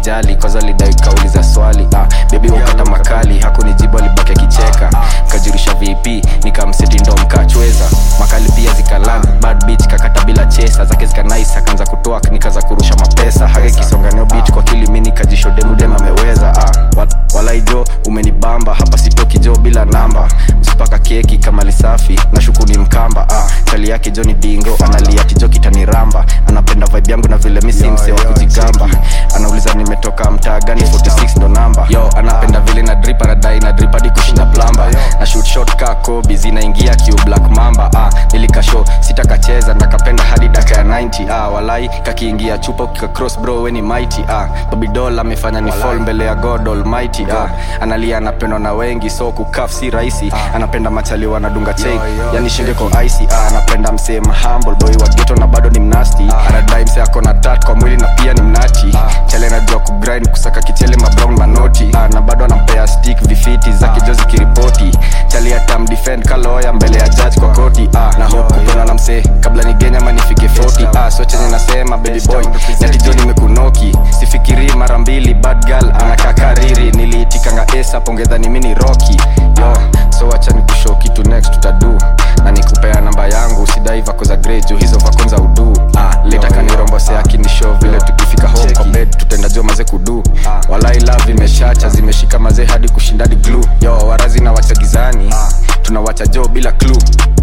akunijali kwanza lidai kauliza swali ah, bebi wakata makali hakunijibu alibaki akicheka kajurisha vp nikamseti ndo mkachweza makali pia zikalan bad bitch kakata bila chesa zake zikanais akaanza kutoa nikaza kurusha mapesa hage kisonganio bitch kwa kili mi nikajishodemudem ameweza ah, wa- walaijo umenibamba hapa sitoki jo bila namba msipaka keki kama lisafi na shuku ni mkamba ah, chali yake jo ni dingo analia tijo kitaniramba anapenda vibe yangu na vile mi si mse wa kujigamba anauliza nimetoka mtaa gani 46 ndo namba yo anapenda vile na drip anadai na drip hadi kushinda plamba na shoot shot ka kobi zinaingia kiu black mamba ah, nilikasho sitakacheza ndakapenda hadi daka ya 90 ah, walai kakiingia chupa ukika cross bro weni mighty ah, babidol amefanya ni fall mbele ya god almighty ah, analia anapendwa na wengi so kukaf si rahisi anapenda machali wanadunga chain yani shinge kwa icy ah, anapenda msema humble boy wa ghetto na bado ni mnasti anadai mse ako na tat kwa mwili na pia ni mnati chale najua kugrind kusaka kichele mabrown manoti ah, na bado anampea stick vifiti zake jo zikiripoti chali atam defend kaloya mbele ya judge kwa koti ah, na hope kupona na msee kabla nigenya ama nifike 40 ah, so chenye nasema baby boy natijo nimekunoki sifikiri mara mbili bad girl anakaa kariri niliitikanga esa pongedhani mi ni roki yo so wacha nikushow kitu next tutadu na nikupea namba yangu sidai vako za grey juu hizo vako za udu ah, letakanirombose akinishow vile tukifika home kwa bed tutenda jo maze kudu walai love imeshacha zimeshika mazee hadi kushindadi glue yo warazi na wacha gizani tunawacha jo bila clue